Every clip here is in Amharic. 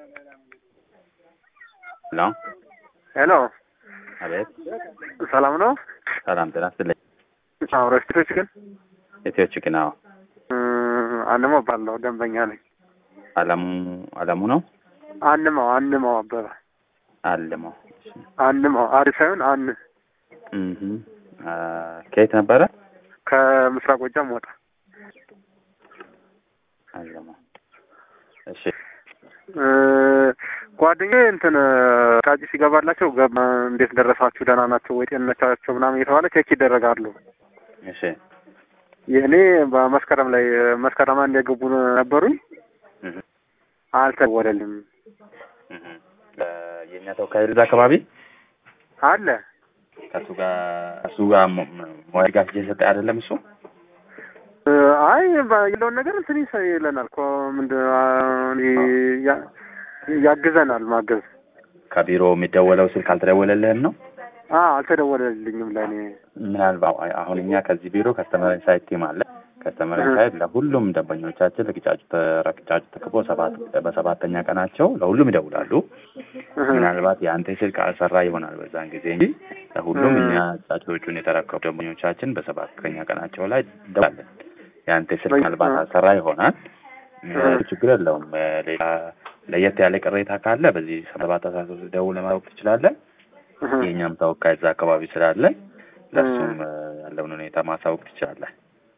ሄሎ ሄሎ፣ አቤት። ሰላም ነው? ሰላም ጤና ይስጥልኝ። አዎ፣ ረስቶች ግን ኢትዮች ግን አዎ፣ አንማው ባለው ደንበኛ ነኝ። አለሙ አለሙ ነው አንማው አንማው አበበ አለሙ። አንማው አሪፍ ሳይሆን አን እህ ከየት ነበረ? ከምስራቅ ጎጃም ወጣ። አለሙ። እሺ ጓደኛዬ እንትን ካጂ ሲገባላቸው ገባ እንዴት ደረሳችሁ ደህና ናቸው ወይ ጤንነታቸው ምናምን እየተባለ ቼክ ይደረጋሉ። እሺ የእኔ በመስከረም ላይ መስከረም አንድ የገቡ ነበሩኝ እህ አልተደወለልም እህ የእኛ ተወካይ እዛ አካባቢ አለ ከሱ ጋር እሱ ጋር ሞያ ጋር እየሰጠ አይደለም እሱ አይ ያለውን ነገር እንትን ይሰ- ይለናል እኮ ምንድን ያ- ያግዘናል ማገዝ ከቢሮ የሚደወለው ስልክ አልተደወለልህም ነው? አ አልተደወለልኝም ለእኔ ምናልባት አሁን እኛ ከዚህ ቢሮ ከስተመር ኢንሳይት ቲም አለ። ከስተመር ኢንሳይት ለሁሉም ደንበኞቻችን ለቅጫጩ ተረቅጫጩ ተክቦ ሰባት በሰባተኛ ቀናቸው ለሁሉም ይደውላሉ። ምናልባት የአንተ ስልክ አልሰራ ይሆናል በዛን ጊዜ እንጂ ለሁሉም እኛ ጫጩቶቹን የተረከቡ ደንበኞቻችን በሰባተኛ ቀናቸው ላይ እንደውላለን። የአንተ ስልክ ምናልባት አልሰራ ይሆናል። ችግር የለውም። ሌላ ለየት ያለ ቅሬታ ካለ በዚህ ሰባት አስራ ሶስት ደውለህ ማወቅ ትችላለህ። የእኛም ተወካይ እዛ አካባቢ ስላለ ለእሱም ያለውን ሁኔታ ማሳወቅ ትችላለህ።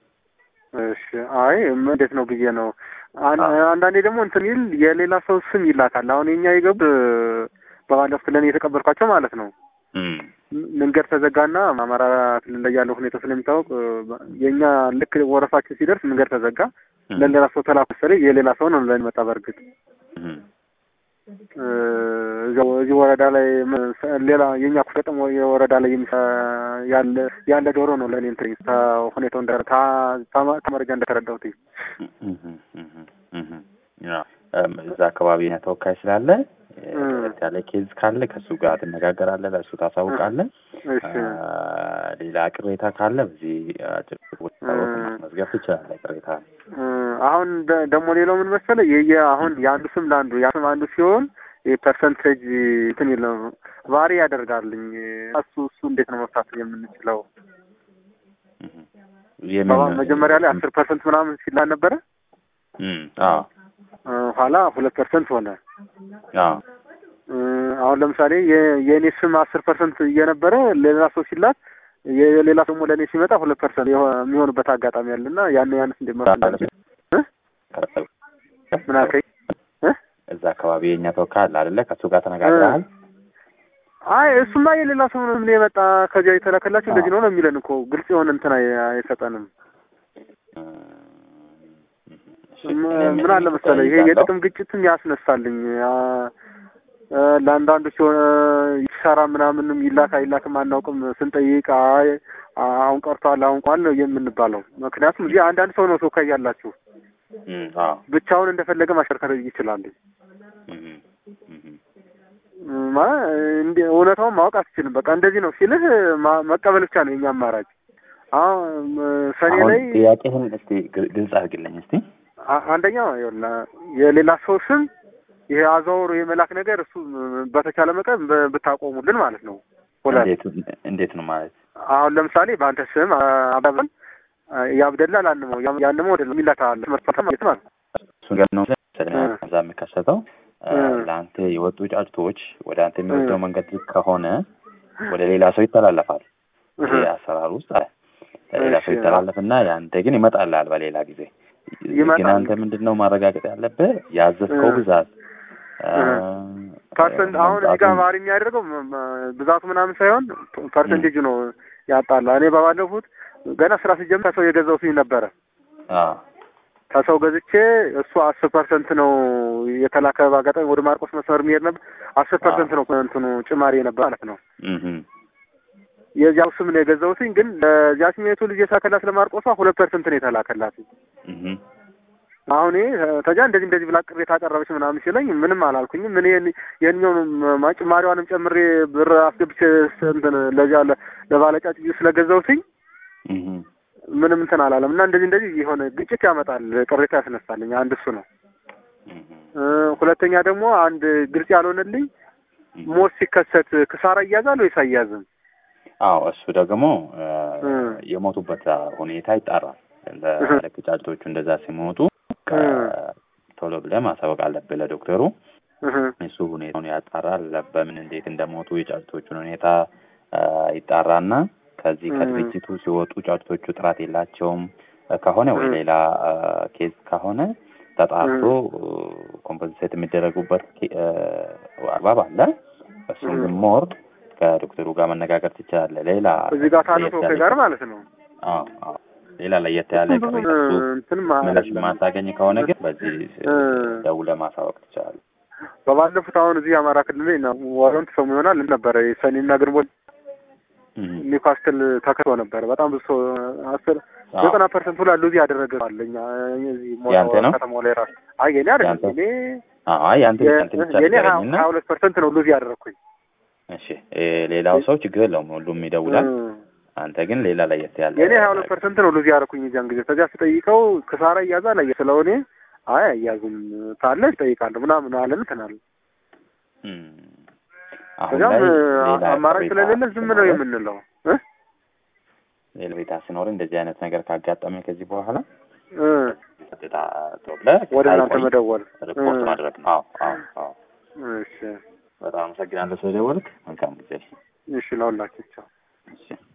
እሺ አይ ም- እንዴት ነው ብዬ ነው። አን- አንዳንዴ ደግሞ እንትን ይል የሌላ ሰው ስም ይላካል። አሁን የኛ የገቡ በባለፉት ለእኔ የተቀበልኳቸው ማለት ነው እም፣ ም- መንገድ ተዘጋና አማራ ክልል ላይ ያለው ሁኔታ ስለሚታወቅ የእኛ ልክ ወረፋችን ሲደርስ መንገድ ተዘጋ። እም፣ ለሌላ ሰው ተላኩ መሰለኝ። የሌላ ሰው ነው ለእኔ መጣ። በእርግጥ እም፣ እ፣ እዚያው እዚህ ወረዳ ላይ ም- ሰ- ሌላ የኛ ኩፈጥም የወረዳ ላይ የሚሰ- ያለ ያለ ዶሮ ነው ለእኔ እንትን ሁኔታው እንደ ተመረጃ እንደተረዳሁት እም፣ እም፣ እም፣ ያው፣ እም፣ እዛ አካባቢ የኛ ተወካይ ስላለ ለየት ያለ ኬዝ ካለ ከእሱ ጋር ትነጋገራለህ፣ ለእሱ ታሳውቃለህ። እሺ አ፣ ሌላ ቅሬታ ካለ በዚህ አጭር ማስመዝገብ ትችላለህ ቅሬታ እ፣ አሁን ደ- ደግሞ ሌላው ምን መሰለህ የየ አሁን የአንዱ ስም ለአንዱ ያ ስም አንዱ ሲሆን የፐርሰንቴጅ እንትን ይለው ቫሪ ያደርጋልኝ እሱ እሱ እንዴት ነው መፍታት የምንችለው? የምን በባ- መጀመሪያ ላይ አስር ፐርሰንት ምናምን ሲላ ነበረ እም፣ አዎ እ፣ ኋላ ሁለት ፐርሰንት ሆነ። አዎ እ፣ አሁን ለምሳሌ የ- የእኔ ስም አስር ፐርሰንት እየነበረ ሌላ ሰው ሲላት የሌላ ደግሞ ለእኔ ሲመጣ ሁለት ፐርሰንት የሚሆንበት አጋጣሚ አለና ያን ያንስ እንደ መፍታት ምን አልከኝ? እ? እዛ አካባቢ የእኛ ተወካይ አለ አይደለ? ከእሱ ጋር ተነጋግረሃል? አይ እሱማ የሌላ ሰው ነው ምን የመጣ ከዚያ የተላከላቸው እንደዚህ ነው ነው የሚለን እኮ ግልጽ የሆነ እንትን አይ- አይሰጠንም። ም- ምን አለ መሰለህ ይሄ የጥቅም ግጭትም ያስነሳልኝ አ- አ፣ ለአንዳንዱ ሲሆን ይሰራ ምናምንም ይላክ አይላክም አናውቅም። ስንጠይቅ አይ አሁን ቀርቷል አሁን ቋል ነው የምንባለው። ምክንያቱም እዚህ አንዳንድ ሰው ነው ተወካይ ያላችሁ እም፣ አዎ ብቻውን እንደፈለገ ማሽከርከር ይችላል። እም፣ እም፣ ማ እንደ እውነታውን ማወቅ አትችልም። በቃ እንደዚህ ነው ሲልህ ማ- መቀበል ብቻ ነው የኛ አማራጭ። አሁን ሰኔ አሁን ላይ ጥያቄህን እስቲ ግል- ግልጽ አድርግልኝ እስቲ። አ- አንደኛው ይኸውልህ የሌላ ሰው ስም ይሄ አዘዋውሮ የመላክ ነገር እሱ በተቻለ መጠን ብ- ብታቆሙልን ማለት ነው። ሁለት እንዴት እንዴት ነው ማለት? አሁን ለምሳሌ በአንተ ስም አባባል ያብደላ ላንመው ያንመው ወደ ሚላታል ማለት ማለት ነው። እሱ ጋር ነው መሰለኝ እዛ የሚከሰተው አ፣ እ። ለአንተ የወጡ ጫጭቶች ወደ አንተ የሚወስደው መንገድ ልክ ከሆነ ወደ ሌላ ሰው ይተላለፋል። ይሄ አሰራር ውስጥ አለ። ለሌላ ሰው እሺ። ይተላለፍና የአንተ ግን ይመጣልሃል በሌላ ጊዜ። ግን ይመጣል። አንተ ምንድን ነው ማረጋገጥ ያለብህ ያዘዝከው እ። ብዛት አ፣ ፐርሰንት አሁን እዚህ ጋር ባህሪ የሚያደርገው ም- ም- ብዛቱ ምናምን ሳይሆን ፐርሰንቴጁ ነው ያጣላ። እኔ በባለፉት ገና ስራ ሲጀምር ከሰው የገዛው ስኝ ነበረ አ፣ ከሰው ገዝቼ እሱ አስር ፐርሰንት ነው የተላከ በአጋጣሚ ወደ ማርቆስ መስመር የሚሄድ ነበር። አስር ፐርሰንት ነው እንትኑ ጭማሪ ነበር ማለት ነው። እምም፣ የዚያው ስም ነው የገዛሁትኝ። ግን ለዚያ ስሜቱ ልጅ የሳከላት ለማርቆሷ ሁለት ፐርሰንት ነው የተላከላት። እምም፣ አሁን ይሄ ተጃ እንደዚህ እንደዚህ ብላ ቅሬታ አቀረበች ምናምን ሲለኝ ምንም አላልኩኝም። ምን የኛውን ጭማሪዋንም ጨምሬ ብር አስገብቼ እንትን ለዚያ ለ- ለባለጫጭ ስለገዛሁትኝ እምም፣ ምንም እንትን አላለም እና እንደዚህ እንደዚህ የሆነ ግጭት ያመጣል፣ ቅሬታ ያስነሳልኝ። አንድ እሱ ነው። እህ፣ እ፣ ሁለተኛ ደግሞ አንድ ግልጽ ያልሆነልኝ እህ። ሞት ሲከሰት ክሳራ ይያዛል ወይስ አያዝም? አዎ እሱ ደግሞ እ፣ እ። የሞቱበት ሁኔታ ይጣራል። ልክ ጫጭቶቹ እንደዛ ሲሞቱ ከ- ቶሎ ብለህ ማሳወቅ አለብህ ለዶክተሩ። እህ፣ እሱ ሁኔታውን ያጣራል። በምን እንዴት እንደሞቱ የጫጭቶቹን ሁኔታ እ፣ ይጣራና ከዚህ እ። ከድርጅቱ ሲወጡ ጫጭቶቹ ጥራት የላቸውም ከሆነ ወይ እ። ሌላ እ፣ ኬዝ ከሆነ ተጣርቶ ኮምፐንሴት የሚደረጉበት ኬ- እ፣ አግባብ አለ። እሱም እ። ግን ሞር ከዶክተሩ ጋር መነጋገር ትችላለህ። ሌላ እዚህ ጋር ካለው ለየት ሰው ያለ- ጋር ማለት ነው። አዎ አዎ ሌላ ለየት ያለ ብዙ ቅሬታ እሱ እንትን ምላሽ ማለት የማታገኝ ከሆነ ግን በዚህ እ። ደውለህ ማሳወቅ ትችላለህ። በባለፉት አሁን እዚህ አማራ ክልል ላይ ነው ወረን ተሰሙ ይሆናል ነበረ ሰኔና ግንቦት እህ። ኒውካስትል ተከቶ ነበረ። በጣም ብዙ ሰው አስር አዎ። ዘጠና ፐርሰንት ሁላ ሉዝ ያደረገ አለኛ እዚህ ያንተ ነው? ከተማው ላይ ራሱ አይ የኔ አይደለም ያንተ? እኔ አይ አንተ አንተ ብቻ የኔ ንገረኝና ሀያ ሁለት ፐርሰንት ነው ሉዝ ያደረግኩኝ። እሺ እ፣ ሌላው ሰው ችግር የለውም ሁሉም ይደውላል። እ። አንተ ግን ሌላ ለየት ያለ የኔ ሀያ ሁለት ፐርሰንት ነው ሉዝ ያደረኩኝ እዚያን ጊዜ። ከዚያ ስጠይቀው ክሳራ እያዛል አየ ስለሆነ አይ አያዝም ካለ ይጠይቃለሁ ምናምን አለን እንትን አለ። እም፣ አሁን ከዚያም ላይ አ- ሌላ አማራጭ ቅሬታ ስለሌለ ዝም ነው ሲኖርህ- የምንለው እ ሌላ ቤታ ሲኖር እንደዚህ አይነት ነገር ካጋጠመ ከዚህ በኋላ እ ቀጥታ ተብለህ ወደ እናንተ ሳይቆይ መደወል ሪፖርት እ። ማድረግ ነው። አዎ አዎ አዎ። እሺ በጣም አመሰግናለሁ ስለደወልክ። መልካም ጊዜ። እሺ ለሁላችሁ ቻው። እሺ